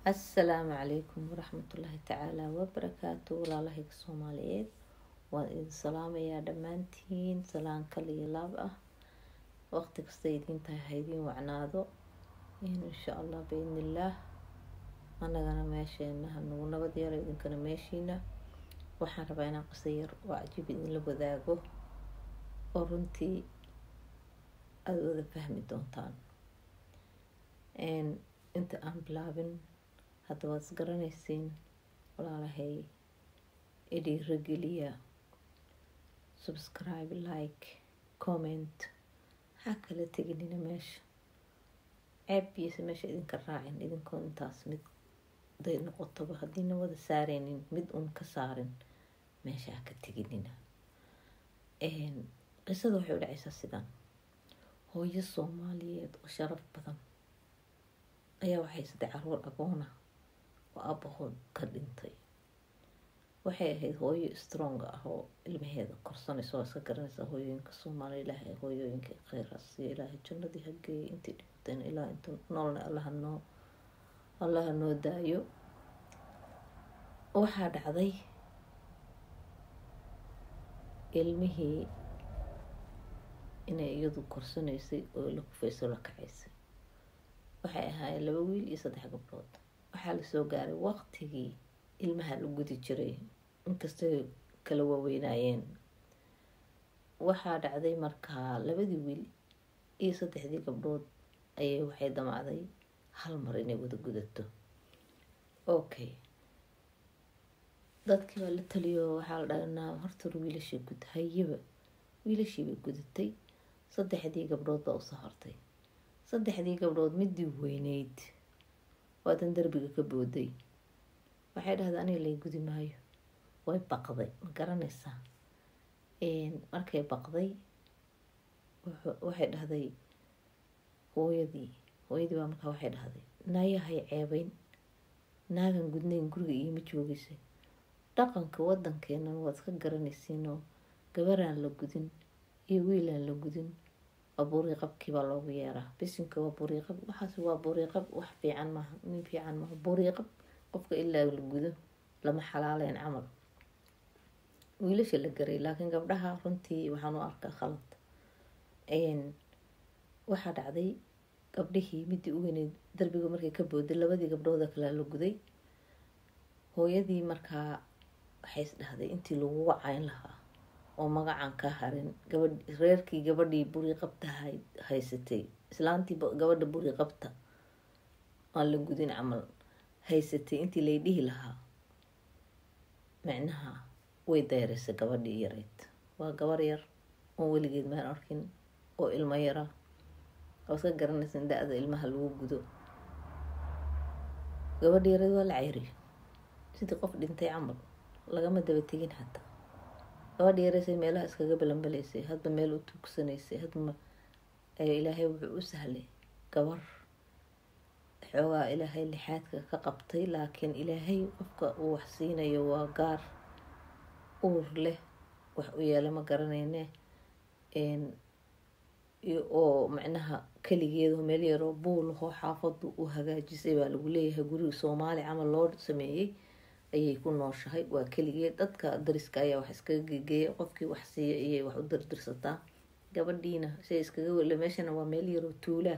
assalaamu calaykum waraxmatullaahi tacaala wabarakaatu walaalahayga soomaaliyeed waan idin salaamayaa dhammaantiin salaan kal iyo laab ah waqti kasta idiin tahay ha idiin wacnaado insha allah biidnillaah anagana meesheena hanagu nabad yaro idinkana meeshiina waxaan rabaa inaan qisa yar oo cajiib idinla wadaago oo runtii aada wada fahmi doontaan inta aan bilaabin hadda waad isgaranaysiin walaalahay idhiirageliya subscribe like comment maxaa kala teginina meesha ceebbiisa meesha idinka raacin idinkoo intaas mid day noqotoba haddiina wada saareynin mid uun ka saarin meesha ha ka teginina qisada waxay u dhacaysaa sidan hooyo soomaaliyeed oo sharaf badan ayaa waxay saddex caruur agoona oo abahood ka dhintay waxay ahayd hooyo strong ah oo ilmaheeda korsanaysa oo iska garanaysa hooyooyinka soomaaliya ilaahay hooyooyinka kheyraas iyo ilaahay jannadii hageeyay intii dhibateen ilaa inta noolna allaha noo allaha noo daayo waxaa dhacday ilmihii inay iyadu korsanaysay oo la kufayso la kacaysay waxay ahaayeen laba wiil iyo saddex gabdhood waxaa lasoo gaaray waqtigii ilmaha la gudi jiray inkastay kala waaweynaayeen waxaa dhacday markaa labadii wiil iyo saddexdii gabdhood ayay waxay damacday hal mar inay wada gudato okay dadkii baa la taliyo waxaa la dhahnaa hortar wiilashii gud hayaba wiilashii bay gudatay saddexdii gabdhood baa usoo hortay saddexdii gabdhood midii weyneyd waadan derbiga ka booday waxay dhahday aniga lay gudi maayo way baqday ma garanaysaa markay baqday waxay dhahday hooyadii hooyadii baa markaa waxay dhahday naayahay ceebeyn naagan gudnayn guriga iima joogaysay dhaqanka wadankeenan waad iska garanaysiinoo gabaraan la gudin iyo wiilaan la gudin waa buriiqabkii baa loogu yeeraa bisinka waa buriiqab waxaas waa buriiqab wax fiican maaha nin fiican maaha buriiqab qofka ilaa la gudo lama xalaaleyn camal wiilasha la garay laakiin gabdhaha runtii waxaan u arkaa khalad waxaa dhacday gabdhihii midii u weyneyd darbiga markay ka booday labadii gabdhooda kalea la guday hooyadii markaa waxay is dhahday intii lagu wacayn lahaa oo magacan ka harin gabadh reerkii gabadhii buriiqabta haysatay islaantii gabadha buriiqabta aan la gudin camal haysatay intii lay dhihi lahaa micnaha way dayraysay gabadhii yareyd waa gabar yar oon weligeed maan arkin oo ilmo yara oo iska garanaysa in da-da ilmaha lagu gudo gabadhi yareyd waa la ceyriy sidii qof dhintay camal lagama daba tegin xataa gabadha yareysay meelaha iskaga balanbalaysay hadba meel u tuugsanaysay hadba ilaahay wuxuu u sahlay gabar xoogaa ilaahay lixaadka ka qabtay laakiin ilaahay qofka uu wax siinayo waa gaar uur leh wax u yeela ma garanayne oo macnaha keligeedo meel yaroo buulahoo xaafadu u hagaajisay baa lagu leeyahay guriga soomaali camal loo sameeyey ayay ku nooshahay waa keligeed dadka dariska ayaa wax iskaga gegeeya qofkii wax siiya ayay wax u dirdirsataa gabadhiina say iskaga wele meeshana waa meel yaroo tuulaa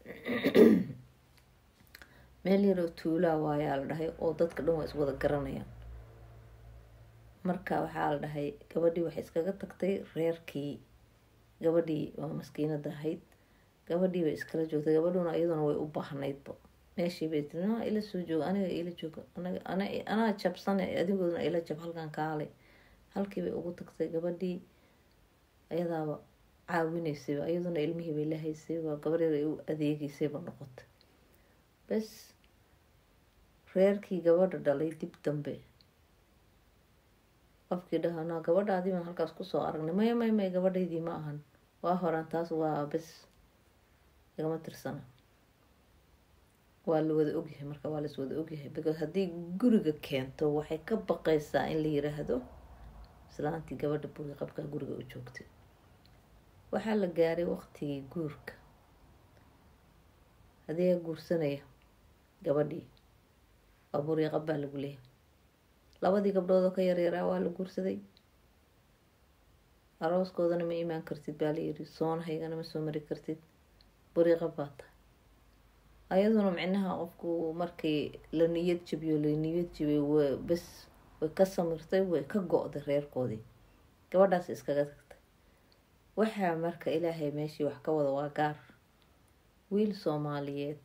meel yaroo tuulaa waayaa la dhahay oo dadka dhan waa iswada garanayaan marka waxaa la dhahay gabadhii waxay iskaga tagtay reerkii gabadhii waa maskiinada ahayd gabadhii bay iskala joogtay gabadhuna iyaduna way u baahnaydba meeshii bay tiri na ila soo jooga aniga ila jooga anaa jabsane adigooduna ila jab halkan kaalay halkii bay ugu tagtay gabadhii ayadaaba caawinaysayba iyaduna ilmihii bay la haysay waa gabar yar ay u adeegeysayba noqotay bes reerkii gabadha dhalay dib dambe qofkii dhahanaa gabadhaadii baan halkaas kusoo aragnay maya may may gabadhaydii ma ahan waa horaan taas waa bes igama tirsana waa la wada ogyahay marka waa las wada ogyahay because haddii guriga keento waxay ka baqaysaa in la yiraahdo islaantii gabadha buriqabkaa guriga u joogtay waxaa la gaaray waqtigii guurka adeega guursanaya gabadhii waa buriiqab baa lagu leeyahay labadii gabdhood oo ka yaryaraa waa la guursaday arooskoodana ma imaan kartid baa layiri soonahaygana ma soo mari kartid buriiqab baa tahay ayaduna micnaha qofku markii la niyad jabiyo la niyad jabiyo w bes way ka samirtay way ka go-day reerkoodii gabadhaas iskaga tagtay waxaa marka ilaahay meeshii wax ka wada waa gaar wiil soomaaliyeed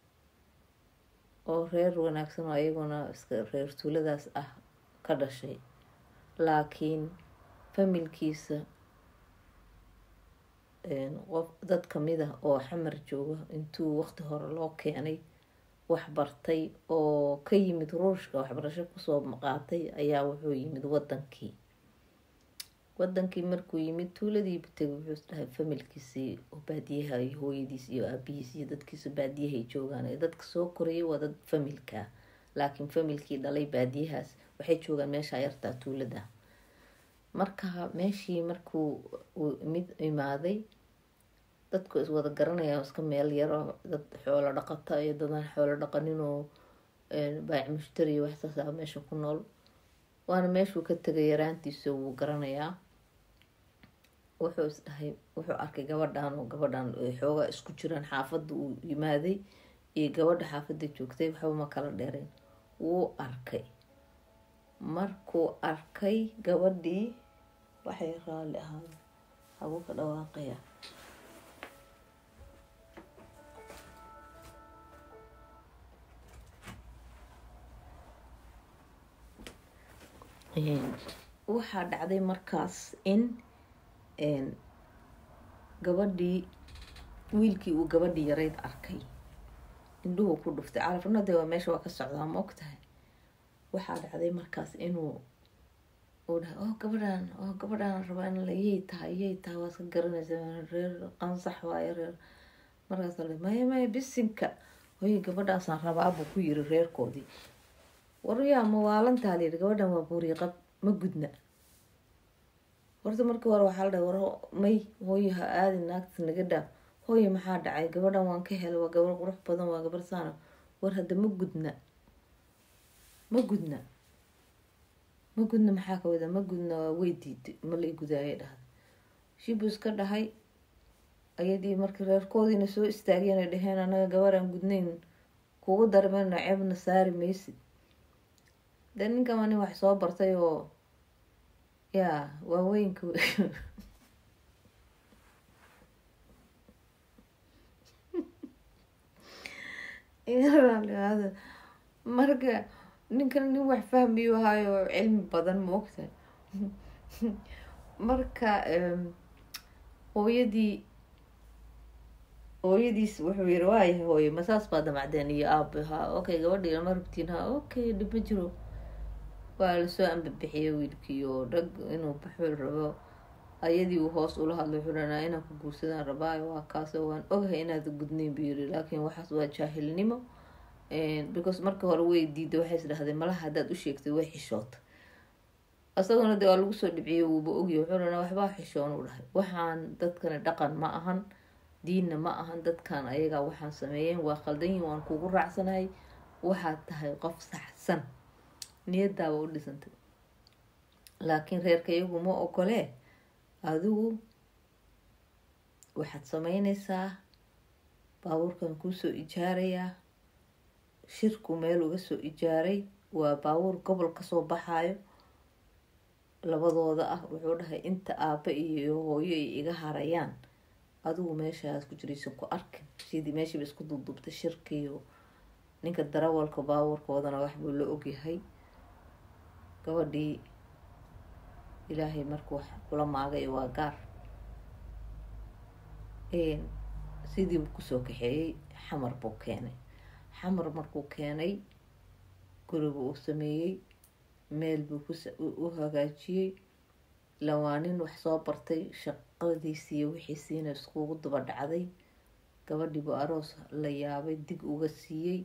oo reer wanaagsan oo ayaguna iska reer tuuladaas ah ka dhashay laakiin familkiisa qof dad kamid ah oo xamar jooga intuu waqti hore loo keenay wax bartay oo ka yimid ruushka waxbarasho kusoo qaatay ayaa wuxuu yimid wadankii wadankii markuu yimid tuuladiiba tegay wuxuu isdhahay familkiisii oo baadiyaha iyo hooyadiis iyo aabihiis iyo dadkiisa baadiyahay joogaan ee dadka soo korayay waa dad familkaa laakiin familkii dhalay baadiyahaas waxay joogaan meesha yartaa tuulada marka meeshii markuu mid imaaday dadku iswada garanaya iska meel yaro dad xoolo dhaqata iyo dadaan xoolo dhaqanin oo baac mushtari waxsaasa meesha ku nool waana meeshuu ka tegay yaraantiisa wuu garanayaa wuxuu isdhahay wuxuu arkay gabadhan oo gabadhan xoogaa isku jiraan xaafadda uu yimaaday iyo gabadha xaafadda joogtay waxba ma kala dheereen wuu arkay markuu arkay gabadhii waxay raalli ahaada habuu ka dhawaaqaya waxaa dhacday markaas in gabadhii wiilkii uu gabadhii yarayd arkay indhuhu ku dhuftay carafnade waa meesha waa ka socdaa ma og tahay waxaa dhacday markaas inuu uu dhahay oo gabadhan oo gabadhaan rabaa in la yay tahay yay tahay waa iska garanaysa reer qansax waayo reer markaas la maya maya bisinka hoy gabadhaasaan rabaabuu ku yiri reerkoodii waryaa mawaalantaa layidhi gabadhan waa buuriiqab ma gudna horta markii hore waxaa la dhahay war may hooyo ha aadin naagtas naga dhaaf hooyo maxaa dhacay gabadhan waan ka helay waa gabar qurux badan waa gabar saana war hadda ma gudna ma gudna ma gudna maxaa ka wada ma gudna waa way diiday ma la igudaayay dhahda shibuu iska dhahay ayadii markii reerkoodiina soo istaageen ay dhaheen anaga gabaraan gudnayn kugu darmeyno ceebna saari maysid dee ninkan waa nin wax soo bartay oo yaa waaweynka marka ninkan nin wax fahmiyu ahaayo cilmi badan ma ogtahay marka hooyadii hooyadiis wuxuu yiri waayahay hooye masaas baa damacdeen iyo aaba ha okay gabadhii lama rabtiin ha okay dhib ma jiro waa lasoo ambabixiyay wiilkii oo dhag inuu baxul rabo ayadii uu hoos ula hadlay wuxuu dhanaa inaan ku guursadaan rabaayo waa kaasoo waan ogahay inaad gudnayn buu yiri laakiin waxaas waa jaahilnimo because marka hore way diiday waxay is dhahdeen malaha haddaad u sheegtay way xishoota isaguna dee waa lagu soo dhibciyay wuuba ogya wuxuu dhanaa waxbaa xishoon u dhahay waxaan dadkani dhaqan ma ahan diinna ma ahan dadkan ayagaa waxaan sameeyeen waa khaldanyihin waan kugu raacsanahay waxaad tahay qof saxsan niyadaaba u dhisantay laakiin reerka iyagu ma ogolee adigu waxaad sameynaysaa baabuurkan kuusoo ijaarayaa shirku meel uga soo ijaaray waa baabuur gobol kasoo baxaayo labadooda ah wuxuu dhahay inta aaba iyo hooyo ay iga harayaan adigu meeshaas ku jiraysan ku arkin sidii meeshiiba isku dubdubtay shirkiiyo ninka darawalka baabuurkoodana waxbuu la ogyahay gabadhii ilaahay markuu wax kula maagay waa gaar sidii kusoo kaxeeyey xamar buu keenay xamar markuu keenay guriga uu sameeyey meel buu u hagaajiyey lawaanin wax soo bartay shaqadiisiiyo wixiisiina iskugu daba dhacday gabadhiibuu aroos la yaabay dig uga siiyey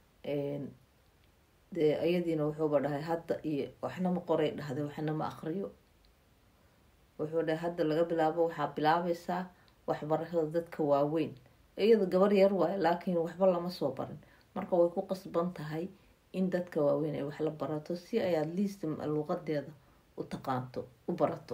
dee iyadiina wuxuuba dhahay hadda iyo waxna ma qoray dhahday waxna ma aqriyo wuxuu dhahay hadda laga bilaabo waxaa bilaabaysaa waxbarashada dadka waaweyn iyada gabar yar waayo laakiin waxba lama soo barin marka way ku qasban tahay in dadka waaweyn ay wax la barato si ay at least luuqadeeda u taqaanto u barato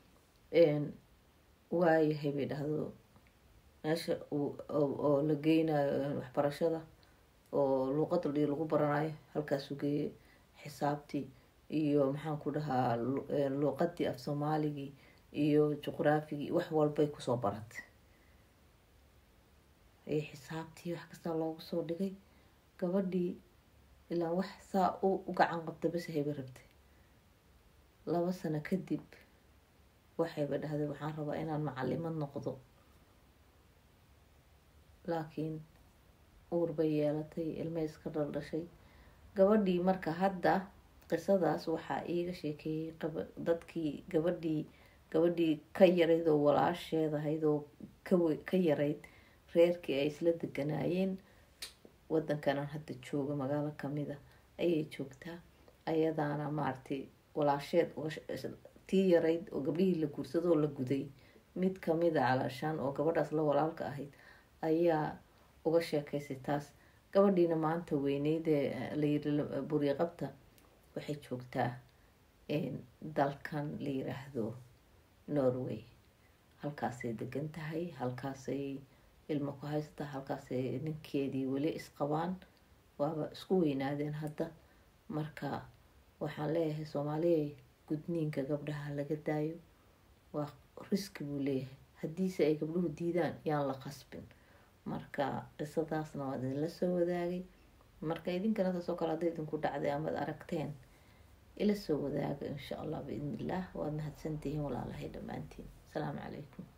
waayahay bay dhahdo meesha oo la geynayo waxbarashada oo luuqada dhii lagu baranayo halkaasuu geeyey xisaabtii iyo maxaan ku dhahaa luuqadii af soomaaligii iyo juqraafigii wax walbay kusoo baratay xisaabtii wax kastaa loogu soo dhigay gabadhii ilaa wax saa u gacan qabta bas hayba rabtay laba sano kadib waxayba dhahday waxaan rabaa inaan macalimad noqdo laakiin uur bay yeelatay ilmay iska dhaldhashay gabadhii marka hadda qisadaas waxaa iiga sheekeeyey dadkii gabadhii gabadhii ka yarayd oo walaasheed ahayd oo ka yarayd reerkii ay isla deganaayeen wadankanan hadda jooga magaalo kamida ayay joogtaa ayadaana maaragtay walaasheed tii yarayd oo gabdhihii la guursadoo la guday mid kamida calaashaan oo gabadhaas la walaalka ahayd ayaa uga sheekaysay taas gabadhiina maanta weyneydee layiri buri qabta waxay joogtaa dalkan la yiraahdo norway halkaasay degan tahay halkaasay ilmo ku haysataa halkaasay ninkeedii weli isqabaan waaba isku weynaadeen hadda marka waxaan leeyahay soomaaliya gudniinka gabdhaha laga daayo waa riski buu leeyahay haddiise ay gabdhuhu diidaan yaan la qasbin marka qisadaasna waad idinla soo wadaagay marka idinkana taasoo kale hadday idinku dhacday amaad aragteen ila soo wadaaga insha allah biidn illah waad mahadsantihiin walaalahay dhammaantiin asalaamu calaykum